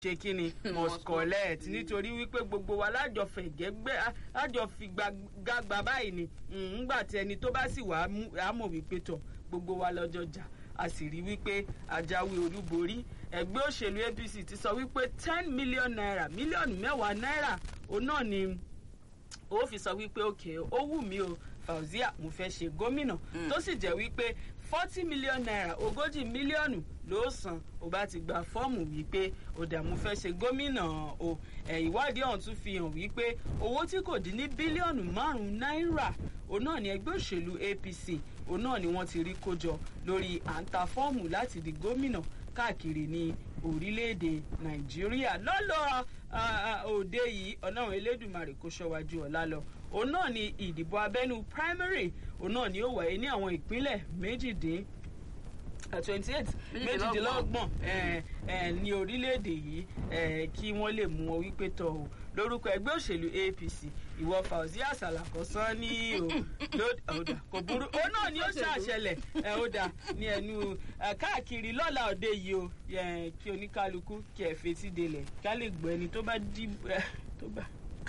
ṣe kí ni must collect nítorí wípé gbogbo wa lájọ fẹ̀gẹ́gbẹ́ lájọ figbagba báyìí ni ńgbà tí ẹni tó bá sì wà á mọ̀ wípé tọ̀ gbogbo wa lọ́jọ́ jà a sì rí wípé àjáwé olúborí ẹgbẹ́ òṣèlú apc ti sọ wípé ten million naira mílíọ̀nù mẹ́wàá náírà òun náà ni ó fi sọ wípé òkè ó wù mí o fauzia mo fẹ́ ṣe gómìnà tó sì jẹ́ wípé forty million naira ogójì mílíọ̀nù ló san ó bá ti gba fọ́ọ̀mù wípé òdààmú fẹ́ ṣe gómìnà o ìwádìí ọ̀hún tún fi hàn wípé owó tí kò dín ní bílíọ̀nù márùn-ún náírà òun náà ni ẹgbẹ́ òṣèlú apc òun náà ni wọ́n ti rí kójọ lórí à ń ta fọ́ọ̀mù láti di gómìnà káàkiri ní orílẹ̀-èdè nàìjíríà lọ́lọ́ òde yìí ọlọ́run elédùnmarè kó ṣọ́wájú ọ̀la lọ òun náà ni ìdìbò abẹ́nú primary òun náà ni ó wáyé ní àwọn ìpínlẹ̀ méjìdín twenty eight méjìdínlọ́gbọ̀n ní orílẹ̀-èdè yìí kí wọ́n lè mú ọ wípé tọ̀ o lórúkọ ẹgbẹ́ òṣèlú apc ìwọ fauzia salako sàn ní o ọ̀dà kò burú ó náà ni ó ṣàṣẹlẹ̀ ọ̀dà ní ẹnu káàkiri lọ́la òde yìí o kí oníkálukú kí ẹ fetí delẹ̀ ká lè gbọ́ ẹni tó bá dí tó bá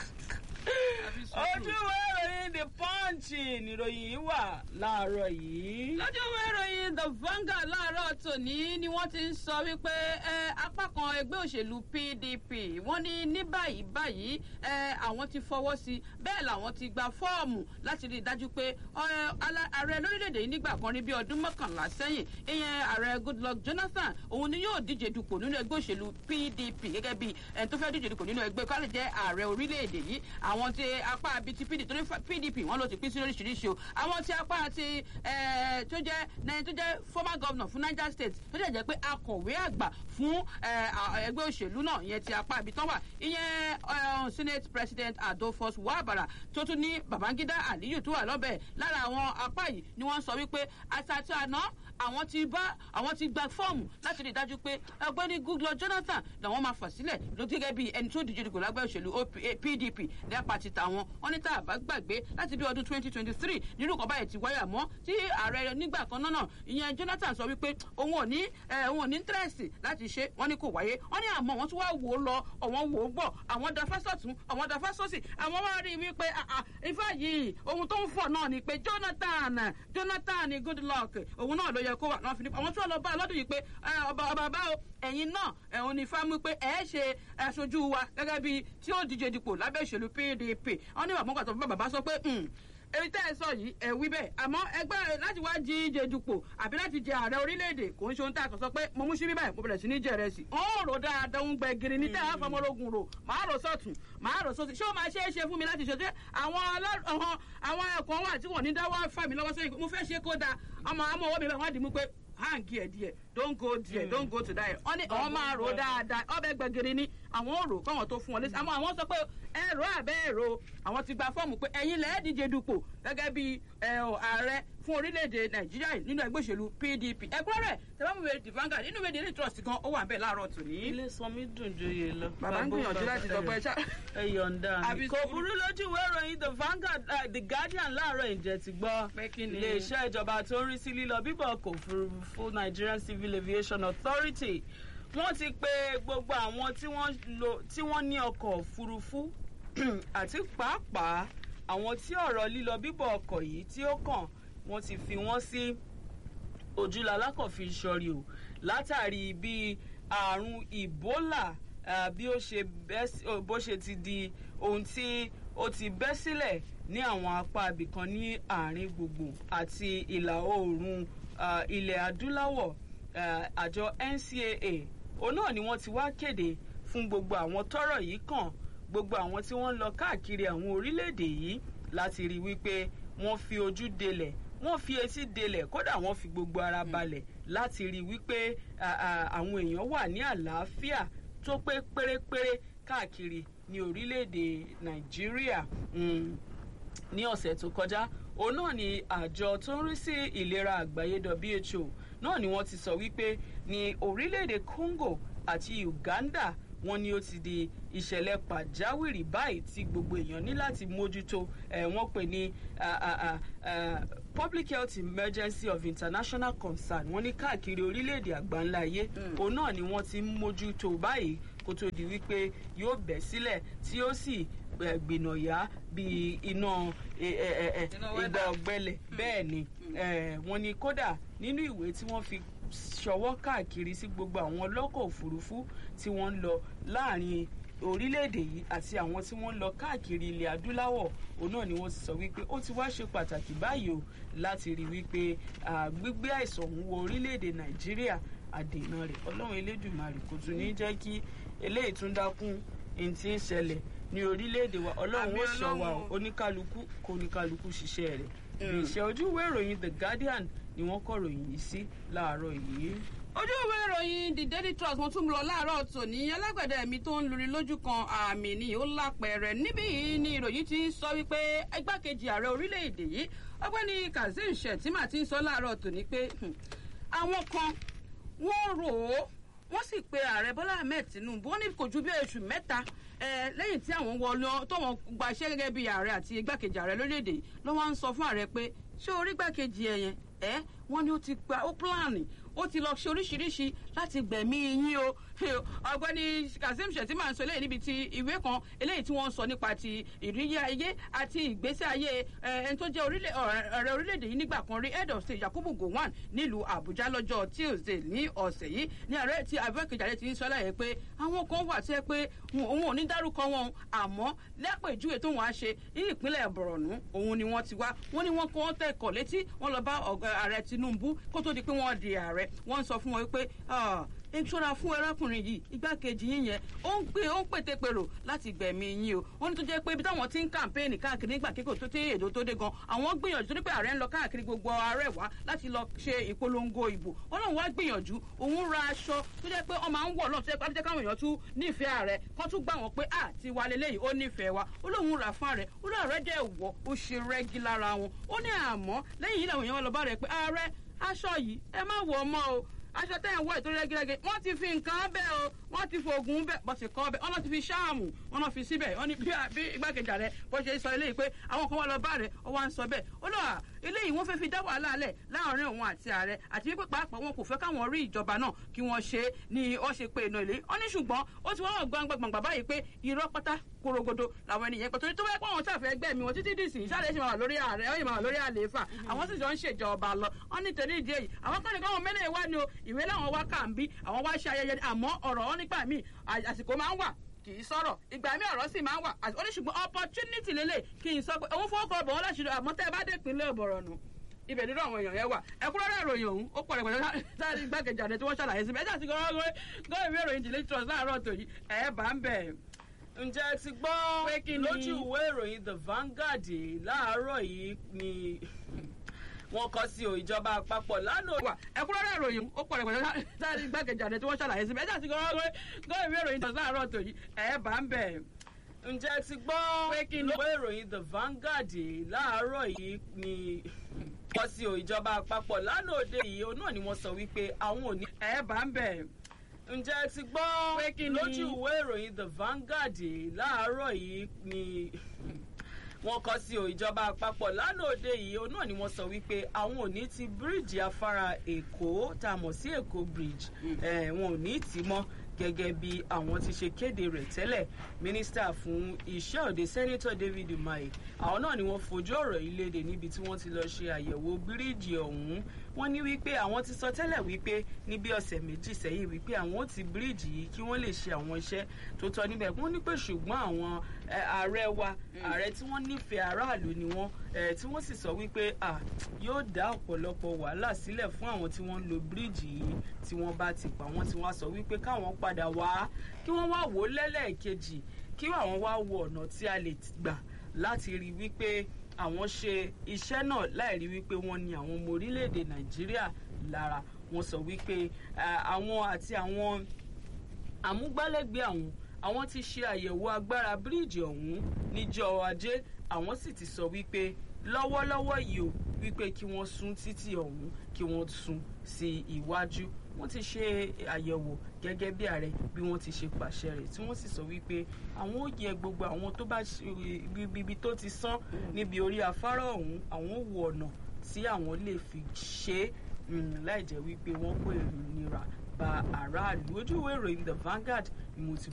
ojúwe ìròyìn the punch nìròyìn yìí wà láàárọ̀ yìí. lójúwe ìròyìn the vanguard láàárọ̀ tòní ni wọ́n ti ń sọ wípé apá kan ẹgbẹ́ òṣèlú pdp wọ́n ní ní báyìí báyìí àwọn ti fọwọ́ sí bẹ́ẹ̀ làwọn ti gba fọ́ọ̀mù láti rí i dájú pé ààrẹ lórílẹ̀‐èdè yìí nígbà kan rí bí ọdún mọ́kànlá sẹ́yìn ìyẹn ààrẹ goodluck jonathan òun ni yóò díje dupò nínú ẹgbẹ́ òṣèlú pdp gẹ́gẹ́ bí ẹni tó fẹ́ díje dupò nínú ẹgbẹ́ kálí jẹ́ ààrẹ orílẹ̀‐èdè yìí àwọn tí apá àbí ti pdp torí pdp wọn ló ti pín sí oríṣiríṣi o àwọn tí apá ti tó jẹ tó jẹ former governor fún niger state tó jẹ jẹ pé akọ̀wé àgbà fún ẹgbẹ́ òṣèlú náà ìyẹn ti apá àbí tán wà ìyẹn senate president adolphus wabara tó tún ní babangida aliyu tó wà lọ́bẹ̀ lára àwọn apá yìí ni wọ́n sọ wípé àtàtì àná àwọn ti bá àwọn ti gba fọ́ọ̀mù láti rí i dájú pé ọgbẹ́ni goodluck jonathan làwọn máa fà sílẹ̀ ló gẹ́gẹ́ bí ẹni tó díje dìgbò lágbẹ́ òṣèlú pdp nípa ti tàwọn wọn ní tá a bá gbàgbé láti bí ọdún twenty twenty three nínú kan báyìí ti wáyà mọ́ tí ààrẹ nígbà kan náà ìyẹn jonathan sọ wípé òun ò ní òun ò ní tírẹ̀sì láti ṣe wọn ní kò wáyé wọn ní àmọ́ wọn tún wá wò ó lọ ọ̀wọ́n wò ó gbọ́ àwọn da fásọ̀tún àwọn da fásọ̀sì àwọn wá rí i wípé ifá yìí ohun tó ń fọ̀ náà ni pé jonathan jonathan goodluck òun náà ló yẹ kó wà náà fi ní àwọn tí wọn lọ bá lọ́dún yìí pé ọba ọba bá o ẹ̀yin náà ẹ̀hún ni fáwọn pé ẹ̀ ṣe aṣojú wa gẹ́gẹ́ bíi tí ó díje dipò lábẹ́ ìṣèlú pdp wọn ní bàbá pàtó bàbá sọ pé èyí tẹ́ ẹ sọ yìí ẹ wí bẹ́ẹ̀ àmọ́ ẹgbẹ́ láti wá jí ìje dupò àbí láti jẹ ààrẹ orílẹ̀-èdè kò ń ṣe ohun tá a kàn sọ pé mo mú síbí báyìí mo bẹ̀rẹ̀ sí ní jẹ̀rẹ̀ sí. ó rò dáadáa ń gbẹ giri ní tẹ́ ẹ fọmọlógún rò màá rò sọ̀tún màá rò sọ̀tún ṣé ó máa ṣe é ṣe fún mi láti ṣe àwọn àwọn ẹ̀kọ́ wà tí wọ́n ní dáwọ́ fà mí lọ́wọ́ sẹ́yìn mo fẹ́ ṣe kó dáa ọmọ àmọ́ ọwọ́ mi bẹ́ẹ̀ wọ́n á dì mú pé hàn díẹ̀ díẹ̀ don't go there don't go to there wọ́n ní àwọn máa rò dáadáa ọbẹ̀ gbẹ̀gìrì ni àwọn ò rò káwọn tó fún wọn lẹ́sìn àmọ́ àwọn sọ pé ẹ̀rọ àbẹ́ ẹ̀rọ àwọn ti gba fọ́ọ̀mù pé ẹ̀yin lẹ́ẹ̀ díje dupò gẹ́gẹ́ bí ààrẹ fún orílẹ̀-èdè nàìjíríà nínú ẹgbẹ́ òṣèlú pdp ẹ̀kúnrẹ́rẹ́ tẹ̀wọ́n the vanguard nínú ìwé daily trust gan ó wà bẹ́ẹ̀ láàárọ̀ tòní. ilé sanmi dùn joyè lọ. bàbá ń gbìyànjú láti sọ pé ṣá. ẹ yọ̀ǹda mi. kò burú lójú ìwé ìròyìn the vanguard uh, the guardian láàárọ̀ ìjẹ́ ti gbọ́. iléeṣẹ́ ìjọba tó ń rí sí lílọ bíbọ̀ kò furufú nigerian civil aviation authority wọ́n ti pe gbogbo àwọn tí wọ́n ní ọkọ̀ òfurufú àti pàápàá àwọn tí ọ̀rọ̀ lílọ bíbọ̀ ọkọ̀ yìí tí ó kàn wọ́n ti fi wọ́n sí ojúlá alákọ̀ọ́fin sọ̀rí o látàrí bí àrùn ebola bí ó ṣe bó ṣe ti di ohun tí ó ti bẹ́ sílẹ̀ ní àwọn apá ibìkan ní àárín gbùngbùn àti ìlà oòrùn ilẹ̀ adúláwọ̀ àjọ ncaa òun náà ni wọ́n ti wá kéde fún gbogbo àwọn tọ́rọ̀ yìí kàn gbogbo àwọn tí wọ́n ń lọ káàkiri àwọn orílẹ̀-èdè yìí láti rí wípé wọ́n fi ojú delẹ̀ wọ́n fi etí delẹ̀ kódà wọ́n fi gbogbo ara balẹ̀ láti rí wípé àwọn èèyàn wà ní àlàáfíà tó pé pérépéré káàkiri ní orílẹ̀-èdè nàìjíríà ní ọ̀sẹ̀ tó kọjá òun náà ni àjọ tó ń rí sí ìlera àgbáyé who náà ni wọ́n ti sọ wípé ní orílẹ̀-èdè congo àti uganda wọn ni ó ti di ìṣẹ̀lẹ̀ pàjáwìrì báyìí tí gbogbo èèyàn ní láti mójútó ẹ̀ wọ́n pè ní public health emergency of international concern wọ́n ní káàkiri orílẹ̀-èdè àgbáńlá ayé òun náà ni wọ́n ti ń mójútó báyìí kó tó di wípé yóò bẹ́ sílẹ̀ tí ó sì gbìnàyà bíi iná ìgbà ọ̀gbẹlẹ̀ bẹ́ẹ̀ ni wọ́n ní kódà nínú ìwé tí wọ́n fi ṣọwọ́ káàkiri sí gbogbo àwọn ọlọ́kọ̀ òfurufú tí wọ́n ń lọ láàrin orílẹ̀-èdè yìí àti àwọn tí wọ́n ń lọ káàkiri ilẹ̀ adúláwọ̀ òun náà ni wọ́n ti sọ wípé ó ti wá ṣe pàtàkì báyìí o láti rí wípé gbígbé àìsàn ọ̀hún wọ orílẹ̀-èdè nàìjíríà àdènà rẹ̀ ọlọ́run elédùnmarè kò tún ní jẹ́ kí eléyìí tún dákún ní ti ń ṣẹlẹ̀ ní orílẹ̀-èdè wa ọlọ́run ó sọ wa o oníkálukú kó oníkálukú ṣiṣẹ́ rẹ̀ ìṣẹ́ ojú ìwé ìròyìn the guardian ni wọ́n kọ ròyìn yìí sí láàárọ̀ yìí ojú ìwé ìròyìn the daily trust mo tún lọ láàárọ̀ tòní alágbẹ̀dẹ mi tó ń luri lójú kan àmì ni ó lápẹẹrẹ níbí yìí ni ìròyìn ti ń sọ wípé igbákejì ààrẹ orílẹ̀-èdè yìí ọgbẹ́ni kazeem shettima ti ń sọ láàárọ̀ tòní pé àwọn kan wọ́n rò ó wọ́n sì pe ààrẹ bọ́lá ahmed tinubu wọ́n ní kò ju bí oṣù mẹ́ta lẹ́yìn tí àwọn wọlé tó wọn gba iṣẹ́ gẹ́gẹ́ bí ààrẹ àti igbákejì ààrẹ lórílẹ̀‐èdè ló wá ń sọ fún ààrẹ pé ṣé orí igbákejì ẹ̀ yẹn ẹ́ wọ́n ní ó ti gba ó pílánì ó ti lọ ṣe oríṣiríṣi láti gbẹ̀mí yín o ọ̀gbẹ́ni kazeem shettima ń sọ eléyìí níbi tí ìwé kan eléyìí tí wọ́n ń sọ nípa ti ìrírí ayé àti ìgbésí ayé ẹni tó jẹ́ ọ̀rẹ́ orílẹ̀-èdè yìí nígbà kan rí head of state yakubu gowon nílùú àbújá lọ́jọ́ tuesday ní ọ̀sẹ̀ yìí ní ààrẹ tí abẹ́kẹ̀jáde ti ń sọ láyé pé àwọn kan wà tẹ́ pé òun ò ní dárúkọ wọn àmọ́ lẹ́pẹ̀júwe tó wọ́n á ṣe ní ìpínlẹ̀ bọ̀rọ̀nù òun ni wọ́n ti wá wọ́n ní wọ́n kọ́ tẹ̀kọ̀ létí wọ́n lọ bá ààrẹ tinubu kó tó di pé wọ́n di ààrẹ wọ́n ń sọ fún wọn pé ṣọ́ra fún ẹrákùnrin yìí igbákejì yín yẹn ó ń gbé ó ń pètè pèrò láti gbẹ̀mí yín o ó ní tó jẹ́ pé ibi táwọn ti ń kàmpéènì káàkiri nígbà kíkò tó tẹ́ èdò tó dé gan àwọn gbìyànjú torí pé ààrẹ ń lọ káàkiri gbogbo ààrẹ wá láti lọ ṣe ìpolongo ìbò ó lóun wá gbìyànjú òun ra aṣọ tó jẹ́ pé wọ́n máa ń wọ̀ lọ́ọ̀ tó jẹ́ káwọn èèyàn tún nífẹ̀ẹ́ ààrẹ kán tún gbà wọ́n pé à ti wà lélẹ́yìí ó nífẹ̀ẹ́ wa ó lóun rà fún ààrẹ ó lóun ààrẹ dẹ̀ wọ̀ ó ṣe rẹ́gí lára wọn ó ní àmọ́ lẹ́yìn yìí làwọn èèyàn wọn lọ bá rẹ̀ pé ààrẹ aṣọ yìí ẹ má wọ̀ ọmọ o aṣọ tẹ́ ẹ̀ ń wọ̀ ètò rẹ́gírẹ́gẹ́ wọ́n ti fi nǹkan bẹ́ẹ̀ o wọ́n ti fògùn bẹ́ẹ̀ bọ́ sì kọ́ bẹ́ẹ̀ wọ́n ti fi ṣáàmù wọ́n fi síbẹ̀ wọ́n ní bí igbákejì rẹ̀ bó ṣe sọ eléyìí pé àwọn kan wá lọ bá rẹ̀ ó wá ń sọ bẹ́ẹ̀ ó lọ eléyìí wọ́n fẹ́ fi dá wàhálà lẹ̀ láàrin òun àti ààrẹ àti wípé pàápàá wọn kò fẹ́ káwọn rí ìjọba náà kí wọ́n ṣe ni ó ṣe pé iná ilé ó ní ṣùgbọ́n ó ti wọ́n gbangba gbangba báyìí pé irọ́ pátá korogodo làwọn ènìyàn pẹ̀ torí tó bá yẹ pé àwọn ṣàfẹ́ ẹgbẹ́ mi wọn títí dì sí ìṣàlẹ̀ ṣe máa wà lórí ààrẹ ó yẹ máa wà lórí àlééfà àwọn sì jọ ń ṣèjọba lọ wọn ní torí ìdí èyí àwọn kan ní káwọn mẹ́lẹ̀ wá ni o ìwé láwọn wá kà ń bí àwọn wá ṣe ayẹyẹ àmọ́ ọ̀rọ̀ wọn nígbà míì àsìkò máa ń wà kì í sọ̀rọ̀ ìgbà mi ọ̀rọ̀ sì máa ń wà ó ní ṣùgbọ́n opportunity lélẹ̀ kì í sọ pé òun fọwọ́ kọ bọ̀ wọ́n láṣìírí àmọ́ tẹ́ ẹ bá dé ìpínlẹ̀ ọ̀bọ̀rọ̀ nù ibẹ̀ nínú àwọn èèyàn yẹn wà ẹ̀kúnrẹ́rẹ́ ìròyìn ọ̀hún ó pọ̀ rẹpẹtẹ sáré igbákejì àdé tí wọ́n ṣàlàyé síbẹ̀ ẹ̀jẹ̀ àti gọ́gọ́ ìwé ìròyìn dìlé trust láàárọ̀ tòyí ẹ̀ bá ń bẹ̀. ǹjẹ́ ti gbọ́ lójú ìwé ìròyìn the Vanguard láàárọ̀ yìí ni wọn kọ sí o ìjọba àpapọ̀ lánàá. wà ẹ̀kúnrẹ́rẹ́ ìròyìn ó pọ̀ rẹpẹtẹ sáré igbákejì àdé tí wọ́n ṣàlàyé síbẹ̀ ẹ̀jẹ̀ àti gọ́gọ́ ìwé ìròyìn trust láàárọ̀ tòyí ẹ̀ bá ń bẹ̀ ǹjẹ́ ti gbọ́ ìwé ìròyìn the Vanguard láàárọ̀ yìí ni wọ́n sí o ìjọba àpapọ̀ lánàá òde yìí òun náà ni wọ́n sọ wípé àwọn ò ní. ẹ bá ń bẹ̀. ǹjẹ́ ti gbọ́ lójú ìwé ìròyìn the Vanguard láàárọ̀ yìí ni wọ́n kọ sí o ìjọba àpapọ̀ lánàá òde yìí òun náà ni wọ́n sọ wípé àwọn ò ní ti bíríìjì afárá èkó tá a mọ̀ sí èkó bridge wọn ò ní tì í mọ́ gẹ́gẹ́ bí àwọn ti ṣe kéde rẹ̀ tẹ́lẹ̀ mínísítà fún iṣẹ́ òde sẹ́nitọ̀ David Umahi àwọn náà ni wọ́n fojú ọ̀rọ̀ yìí léde níbi tí wọ́n ti lọ ṣe àyẹ̀wò bíríìjì ọ̀hún wọ́n ní wípé àwọn ti sọ tẹ́lẹ̀ wípé ní bí ọ̀sẹ̀ méjì sẹ́yìn wípé àwọn ó ti bíríìjì yìí kí wọ́n lè ṣe àwọn iṣẹ́ tó tọ́ níbẹ̀ wọ́n ní pé ṣùgbọ́n àwọn ààrẹ wa ààrẹ tí wọ́n nífẹ̀ẹ́ aráàlú ni wọ́n tí wọ́n sì sọ wípé yóò dá ọ̀pọ̀lọpọ̀ wàhálà sílẹ̀ fún àwọn tí wọ́n ń lo bíríìjì yìí tí wọ́n bá ti pa wọ́n tí wọ́n sọ wípé káwọn padà wá kí wọ́n wá wò ó lẹ́lẹ́ẹ̀kejì kí àwọn wá wo ọ̀nà tí a lè gbà láti rí wípé àwọn ṣe iṣẹ́ náà láì rí wípé wọ́n ní àwọn ọmọ orílẹ̀-èdè nàìjíríà lára wọ́n sọ wípé àwọn àti àwọn amúgbálẹ́gbẹ̀ẹ́ àwọn àwọn ti ṣe àyẹ̀wò agbára bíríìjì ọ̀hún níjọ́ ajé àwọn sì ti sọ wípé lọ́wọ́lọ́wọ́ yìí o wípé kí wọ́n sún títì ọ̀hún kí wọ́n sún sí iwájú wọ́n ti ṣe àyẹ̀wò gẹ́gẹ́ bí ààrẹ bí wọ́n ti ṣe pàṣẹ rẹ̀ tí wọ́n sì sọ wípé àwọn ò yẹ gbogbo àwọn tó bá ibi tó ti sán níbi orí afárá ọ̀hún àwọn ò wo ọ̀nà tí àwọn lè fi ṣe é láì jẹ́ wípé wọ́n kó ìnira bá aráàlú ojú ìwé ìròyìn the Vanguard ni mo ti